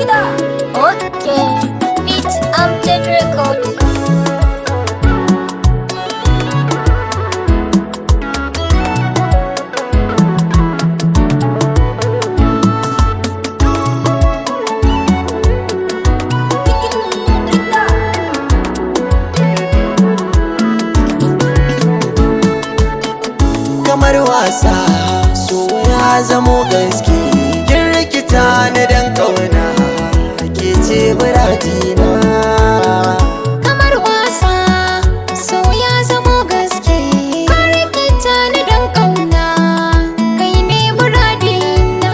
Gida. Okay. Beat Amjad Record. kamar wasa so ya zamo gaske kin rikita ni dan kauna ke ce muradina Kamar wasa, so ya zamo gaske. Ka rikita ni don ƙauna, kai ne muradina.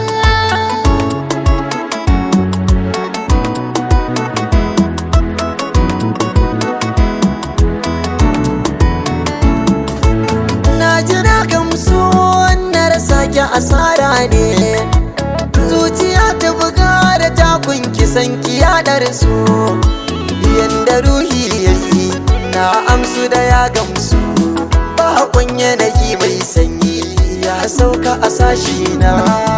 na ji na gamsu na rasa ki asara ne zuciya ta buga da takun kisan ki yaɗar su yanda ruhi yayi na amsu da ya gamsu bakon yanayi mai sanyi ya sauka a sashi na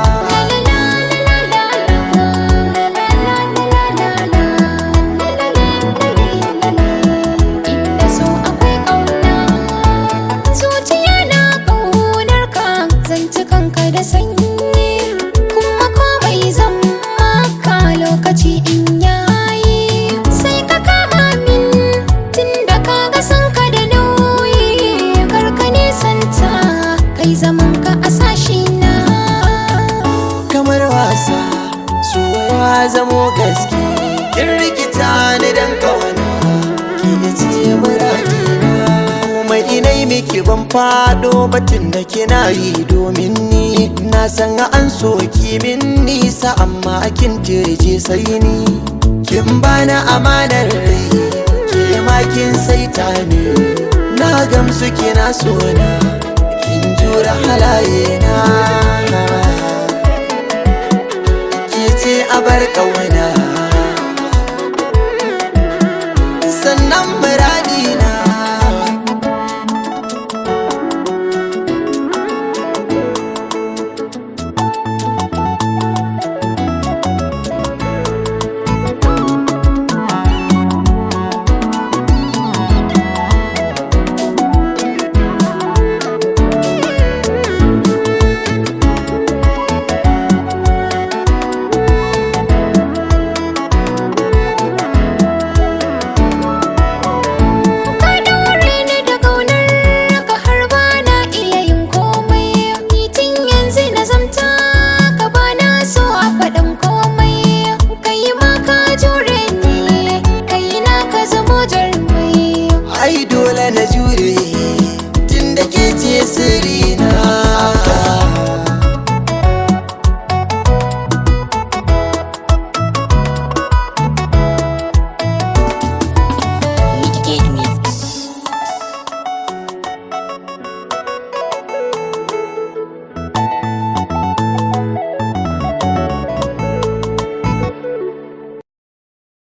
Inda so akwai ƙauna, zuciya na ƙaunar ka, zance kanka da sanyi, kuma komai zan maka lokaci in yayi. Sai ka kama min tunda ka ga san ka da nauyi, kar ka nisanta, kai zaman ka a sashi na. kamar wasa so ya zamo gaske kin rikita ni dan kawana ki ne ce muradina komai inai miki ban fado batun da kina yi domin ni na san an soki min nisa amma kin tirje sai ni kin bana amanar rai ke ma kin saita ni na gamsu kina sona kin jura halaye na ke ce a bar ƙauna